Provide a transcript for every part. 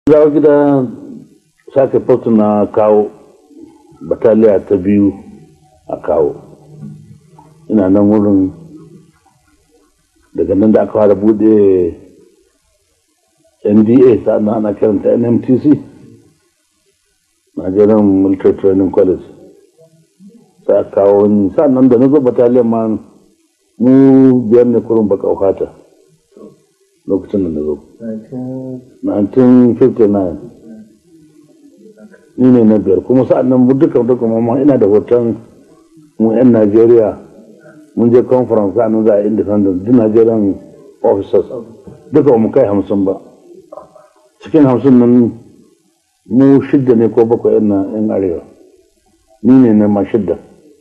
zawo gida sake fotu na kawo bataliya ta biyu a kawo ina nan wurin daga nan da aka fara bude nda sa'an ana kiranta nmtc nigerian military training college sai aka kawo ni sa'an nan da na zo bataliyan ma mu biyar ne kurin baka fata lokacin da na zo 1959 ni ne na biyar kuma sa'an nan duka duka ma ina da hoton mu 'yan najeriya mun je conference sa'an nan za a independent duk nigerian officers duka mu kai hamsin ba cikin hamsin nan mu shidda ne ko bakwai 'yan arewa ni ne na ma shidda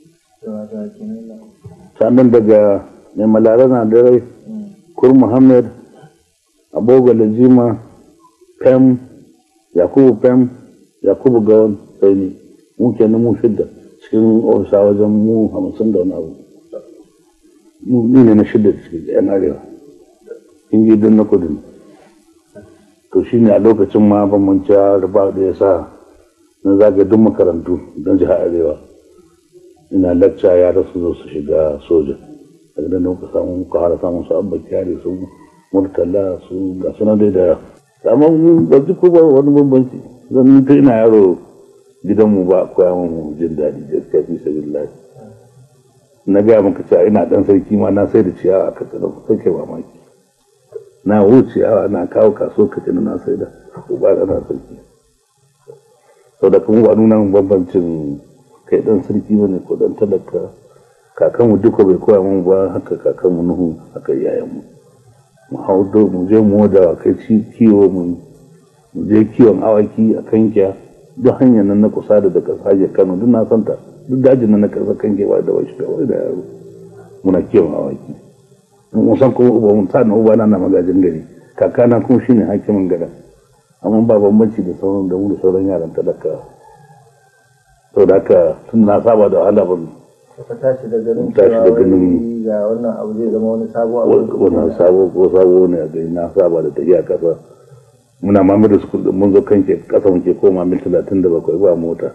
sa'an nan daga mai malara na da rai kur muhammad aboga lajima pem yakubu pem yakubu gawan sai ni mu kenan mu shidda cikin ofisa wajen mu hamsin da wani abu ni ne na shidda cikin yan arewa in ji don na kudu to shi ne a lokacin ma bambanci riba da ya sa na zaga duk makarantu don jihar arewa ina lacca yara su zo su shiga soja daga nan muka samu muka hara samun su abba kyare su murtala su ga suna dai da amma ba duk ba wani bambanci zan ta ina yaro gidanmu ba koya mu jin daɗi gaskiya fi sabilillahi na gaya maka cewa ina dan sarki ma na sai da ciyawa a katsina sai kai mamaki na wuce ciyawa na kawo kaso katsina na sai da ba da na sarki sau da kuma ba nuna bambancin kai dan sarki ba ne ko dan talaka kakanmu duka bai koya mun ba haka kakanmu nuhu haka iyayenmu mu hau do mu je mu da kai kiwo mu je kiwon awaki a kankiya duk hanyar nan na kusa da daga sajiyar kano duk na santa duk dajin nan na karsa kanke ba da wasu kawai da yaro muna kiwon awaki mun san kuma uba mun sa na uba na na magajin gari kakana kuma shine hakimin gada amma ba bambanci da sauran da mu da sauran yaran talaka sau da haka tun na saba da wahala ban ka tashi da ganin tashi da cewa ganin- wai ga wannan abu zai zama wani sabo abu wannan sabo ko sabo ne a gari na saba da tafiya kasa muna mamar da su mun zo kanke kasa muke koma mil talatin da bakwai ba mota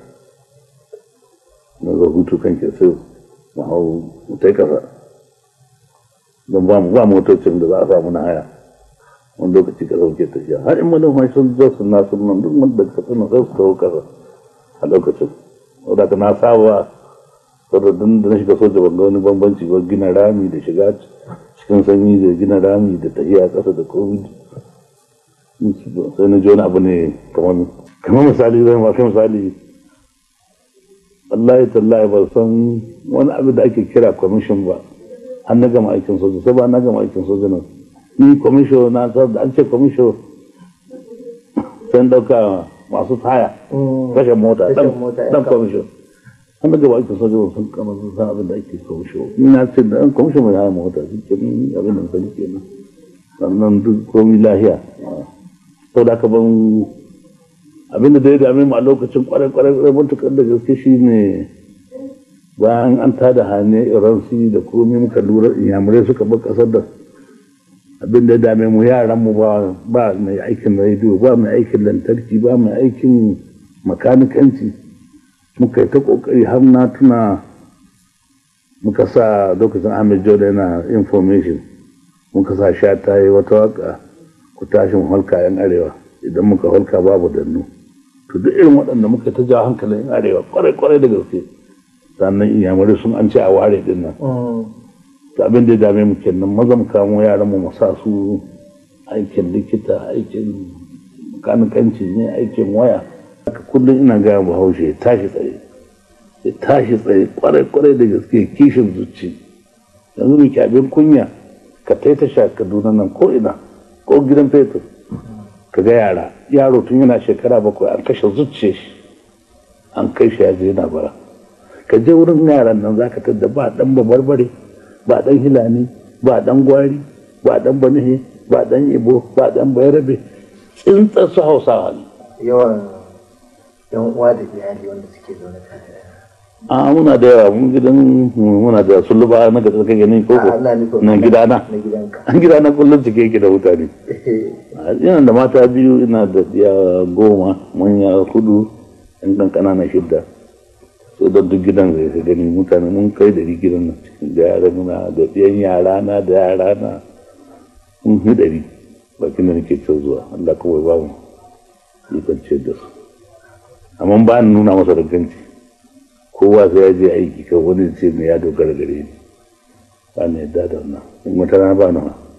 na zo hutu kanke sai mu hau mu tai kasa don ba mu ba motocin da za a samu na haya wani lokaci kasa muke tafiya har in manoma sun zo su na sun nan duk wanda ka suna sai su kawo kasa a lokacin wadda ka na saba saboda da na shiga soja ban ga wani bambanci ba gina rami da shiga cikin sanyi da gina rami da tafiya ƙasa da covid sai na ji wani abu ne kamar kamar misali zai ma kai misali wallahi tallahi ba san wani abu da ake kira kwamishin ba an na gama aikin soja sai ba na gama aikin soja nan ni kwamisho na da an ce kwamisho sai ɗauka masu taya Mm. kashe mota Kashe dan mota, yan dan kama. kwamisho an daga bakin soja ba sun kama sun san abin da ake kwamisho ni na ce da an kwamisho mai haya mota shi ke nan abin da sani ke nan sannan duk komi lahiya sau da aka ban abin da da ya dame mu a lokacin kwarai kwarai kwarai matuƙar da gaske shi ne bayan an tada hane iransi da komi muka lura inyamurai suka bar ƙasar da abin da ya dame mu yaran mu ba ba mai aikin rediyo ba mai aikin lantarki ba mai aikin makanikanci muka yi ta kokari har na tuna muka sa lokacin Ahmed Joda yana information muka sa sha ta yi wata waka ku tashin holka yan arewa idan muka holka babu dannu to duk irin waɗanda muka ta jawo hankalin yan arewa kwarai kwarai da gaske sannan iyamurai sun an ce a ware din nan Mm. to abin da ya dame mu kenan maza mu kamo yaran mu mu sa su aikin likita aikin makanikanci ne aikin waya haka kullum ina gaya bahaushe ya tashi tsaye ya tashi tsaye kwarai kwarai da gaske kishin zuci yanzu mu abin kunya ka tai ta sha kaduna nan ko ina ko gidan fetur ka ga yara yaro tun yana shekara bakwai an kashe zuciya shi an kai shi ya je yana bara ka je wurin yaran nan zaka tadda ba dan babarbare ba dan hilani ba dan gwari ba dan banihe ba dan ibo ba dan bayarabe tsintsar su hausawa ne yawan yan uwa da iyali wanda suke zaune tare a muna da yawa mun gidan muna da suluba na ga tsaka gani ko a ina nufin na gidana na gidanka an gidana kullum cike yake da mutane ina da mata biyu ina da ya goma manya hudu yan kankana na shidda so da duk gidan zai ka gani mutane mun kai da gidan nan cikin da yara muna da ɗiyan yara na da yara na mun fi ɗari bakin da nake can zuwa Allah kawai ba mu ikon ce da su amma ba ni nuna masa danganci kowa sai ya je aiki kan wani ce mai ya dogara gare ni ba ni yadda da wannan in wata rana ba nawa